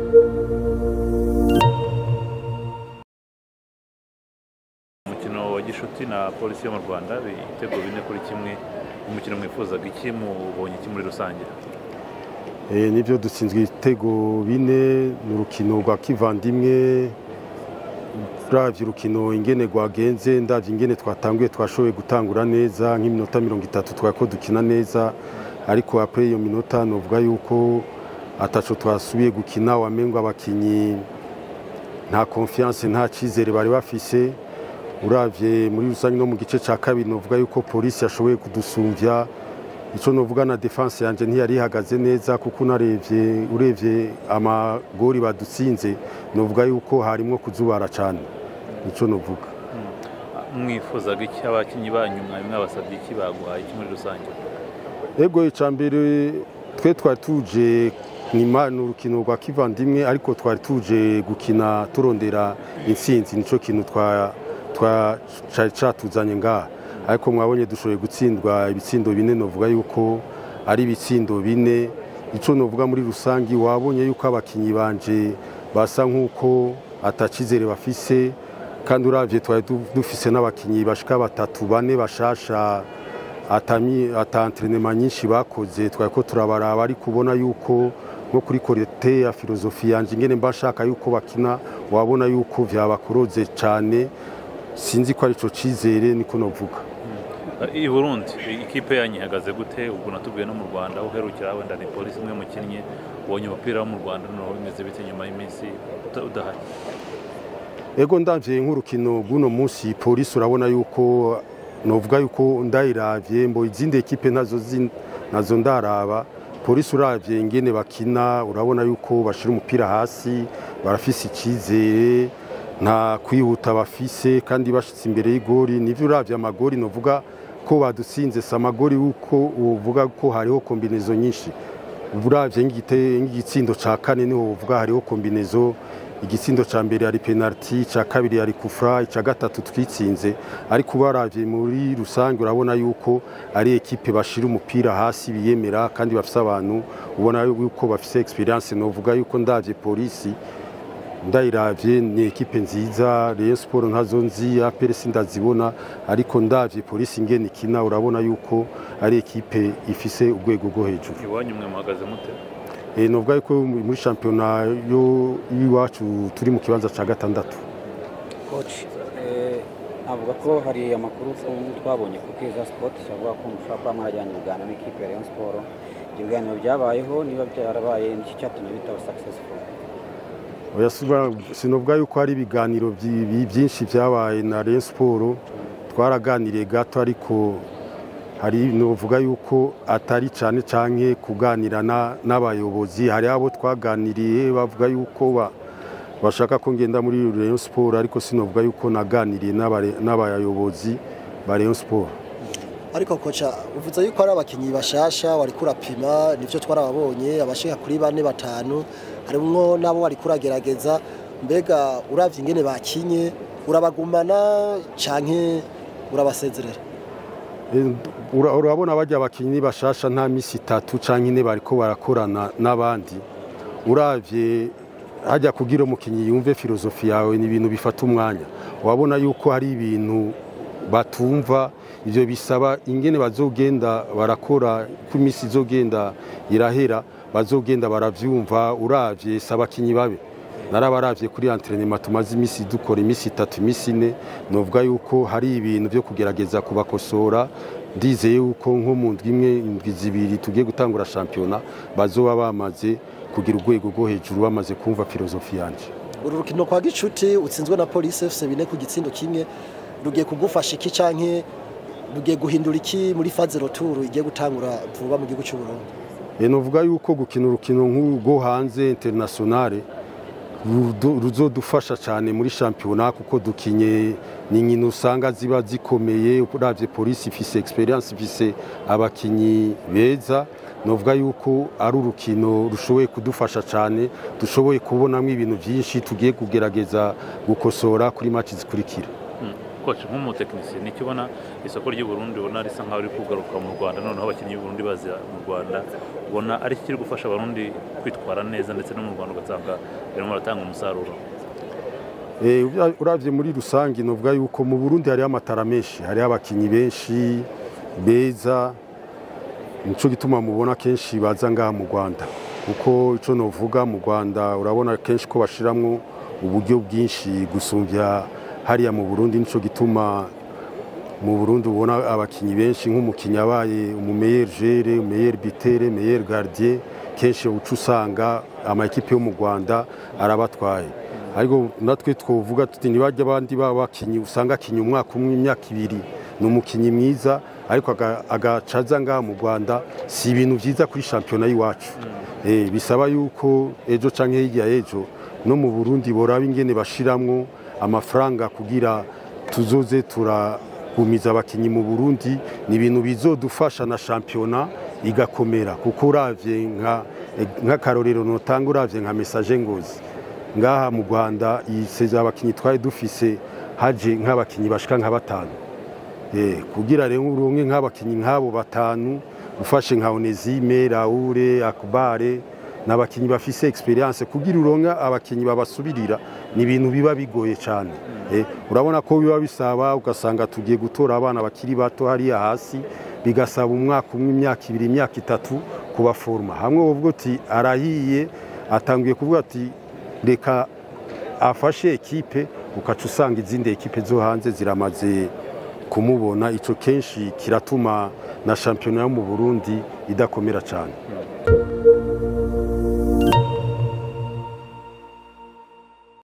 umukino wa gishuti na polisi yo mu rwanda ibitego bine kuri kimwe umukino mwifuzaga iki mubonye iki muri rusange Eh, nibyo dutsinzwe ibitego bine ni urukino rwa kivandimwe uravye urukino ingene rwagenze ndavye ingene twatanguye twashoboye gutangura neza nk'iminota mirongo itatu twari ko dukina neza ariko apre iyo minota novuga yuko ataco twasubiye gukina wamengo abakinyi nta confiance nta cizere bari bafise uravye muri rusange no mu gice ca kabiri novuga yuko polisi yashoboye kudusumvya icyo novuga na defense yanjye ntiyari ihagaze neza kuko unarebye urebye amagori badutsinze novuga yuko harimo kuzubara cyane nicyo novuga mwifuzaga iki abakinnyi banyu mwari mwabasabye iki baguhaye iki muri rusange ego icya mbere twe twari tuje ni ma- ni urukino rwa kivandimwe ariko twari tuje gukina turondera intsinzi nicyo kintu twa- twa- cari catuzanye ngaha ariko mwabonye dushoboye gutsindwa ibitsindo bine novuga yuko ari ibitsindo bine icyo novuga muri rusange wabonye yuko abakinyi banje basa nk'uko atacizere bafise kandi uravye twari du- dufise n'abakinyi bashika batatu bane bashasha atami ata entrenema nyinshi bakoze twari ko turabaraba ariko ubona yuko nko kuri korete ya filozofi yanje ingene mba nshaka yuko bakina wabona yuko vyabakoroze cane sinzi ko arico cizere niko novuga i burundi ikipe yanyu ihagaze gute ubwo natubwiye no mu rwanda aho uherukira wenda ni polisi imwe mukinnye ubonye umupira wo mu rwanda noneho bimeze bite nyuma y'iminsi uta- udahari ego ndavye nk'urukino rw'uno munsi polisi urabona yuko novuga yuko ndayiravye mbo izindi ekipe nazo zi- nazo ndaraba polisi uravye ingene bakina urabona yuko bashira umupira hasi barafise icyizere nta kwihuta bafise kandi bashitse imbere y'igori nivyo uravye amagori novuga ko badutsinze si amagori yuko uvuga ko hariho kombinezo nyinshi uravye nk'igite- nk'igitsindo ca kane niho uvuga hariho kombinezo igitsindo ca mbere yari penalty ca kabiri yari kufra ica gatatu twitsinze ariko ubaravye muri rusange urabona yuko ari ekipe bashira umupira hasi biyemera kandi bafise abantu ubona yuko bafise experience novuga yuko ndavye polisi ndayiravye ni ekipe nziza Rayon Sport ntazo nzi APR sindazibona ariko ndavye polisi ingene ikina urabona yuko ari ekipe ifise urwego rwo hejuru iwanyu mwe muhagaze mute Eh, novuga yuko muri shampiyona yo y'iwacu turi mu kibanza ca gatandatu koci avuga ko hari amakuru twabonye ku keza sipoti avuga ko mushobora kuba mwarajyanye ibiganiro n'ikipe ya Rayon Sport ibyo biganiro byabayeho niba byarabaye nicyo cyatumye bitaba successful Oya, siba- sinovuga yuko hari ibiganiro byi- bi- byinshi byabaye na Rayon Sport twaraganiriye gato ariko hari novuga yuko atari cyane canke kuganira na- n'abayobozi hari abo twaganiriye bavuga yuko ba- bashaka ko ngenda muri Rayon Sport ariko sinovuga yuko naganiriye n'abare- n'abayobozi ba Rayon Sport ariko koca uvuze yuko ari abakinnyi bashasha wari kurapima nivyo twarababonye abashika kuri bane batanu harimwo nabo wari kuragerageza mbega uravye ingene bakinye urabagumana canke urabasezerera Eh, ura- urabona bajya abakinnyi bashasha nta misi itatu canke ine bariko barakorana n'abandi uravye hajya kugira umukinnyi yumve filozofi yawe ni ibintu bifata umwanya wabona yuko hari ibintu batumva ivyo bisaba ingene bazogenda barakora ko iminsi izogenda irahera bazogenda baravyumva uravye si abakinnyi babe narabaravye kuri entrenema tumaze iminsi dukora iminsi itatu iminsi ine novuga yuko hari ibintu byo kugerageza kubakosora ndizeye yuko nko mu ndwi imwe indwi zibiri tugiye gutangura shampiyona bazoba bamaze kugira urwego rwo hejuru bamaze kumva filozofi yanje uru rukino kwa gicuti utsinzwe na polisi fc bine ku gitsindo kimwe rugiye kugufasha iki canke rugiye guhindura iki muri faze roturu igiye gutangura vuba mu gihugu cy'u Burundi E, novuga yuko gukina urukino nk'urwo hanze internationale rudo- ruzodufasha cyane muri shampiyona kuko dukinye ni inkino usanga ziba zikomeye uravye polisi ifise experience ifise abakinyi beza novuga yuko ari urukino rushoboye kudufasha cyane dushoboye kubonamo ibintu byinshi tugiye kugerageza gukosora kuri match zikurikira koci nk'umutekinisiye nicyo ubona isoko ry'u Burundi ubona risa nkaho riri kugaruka mu Rwanda noneho abakinnyi b'u Burundi baza mu Rwanda ubona ari kiri gufasha abarundi kwitwara neza ndetse no mu Rwanda ugasanga birimo baratanga umusaruro Eh, ura- uravye muri rusange novuga yuko mu Burundi hariho amatara menshi hariho abakinyi benshi beza nico gituma mubona kenshi baza ngaha mu Rwanda kuko ico novuga mu Rwanda urabona kenshi ko bashiramwo uburyo bwinshi gusumvya hariya mu Burundi nico gituma mu Burundi ubona abakinyi benshi nk'umukinyi abaye umumeyeri jere umumeyeri bitere umumeyeri gardien kenshi uca usanga amakipe yo mu Rwanda arabatwaye ariko natwe twovuga tuti ntibajya abandi baba bakinyi usanga akinyi umwaka umwe imyaka ibiri ni umukinyi mwiza ariko aga- agacaza ngaha mu Rwanda si ibintu byiza kuri shampiyona y'iwacu Eh, bisaba yuko ejo canke hirya y'ejo no mu Burundi boraba ingene bashiramwo amafaranga kugira tuzoze turagumiza abakinyi mu Burundi ni ibintu bizodufasha na shampiyona igakomera kuko uravye nka nk'akarorero notanga uravye nka message ngozi ngaha mu Rwanda iseza abakinyi twari dufise haje nk'abakinyi bashika nka batanu Eh, kugira rero uronke nk'abakinyi nk'abo batanu ufashe nka Onesime Raoure Akbare n'abakinyi bafise experience kugira uronke abakinyi babasubirira ni ibintu biba bigoye cyane eh, urabona ko biba bisaba ugasanga tugiye gutora abana bakiri bato hariya hasi bigasaba umwaka umwe imyaka ibiri imyaka itatu kubaforma hamwe uvuga uti arahiye atanguye kuvuga ati reka afashe ekipe ukaca usanga izindi ekipe zo hanze ziramaze kumubona ico kenshi kiratuma na shampiyona yo mu Burundi idakomera cyane